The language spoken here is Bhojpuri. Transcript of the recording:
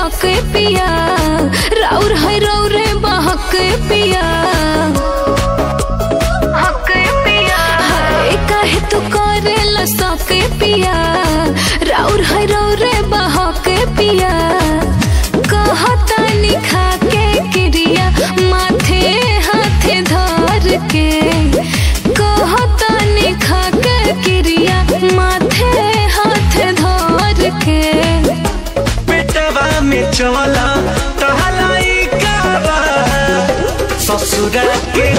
सके पिया राउर है रौरे बहक पिया हाय, काहे तू करेला सके पिया राउर है रौरे बहक पिया कहता निखा के क्रिया माथे हाथे धर के कहता निखा के क्रिया माथे हाथे धर के पेटवा में चला टहलाई काबा ससुरा के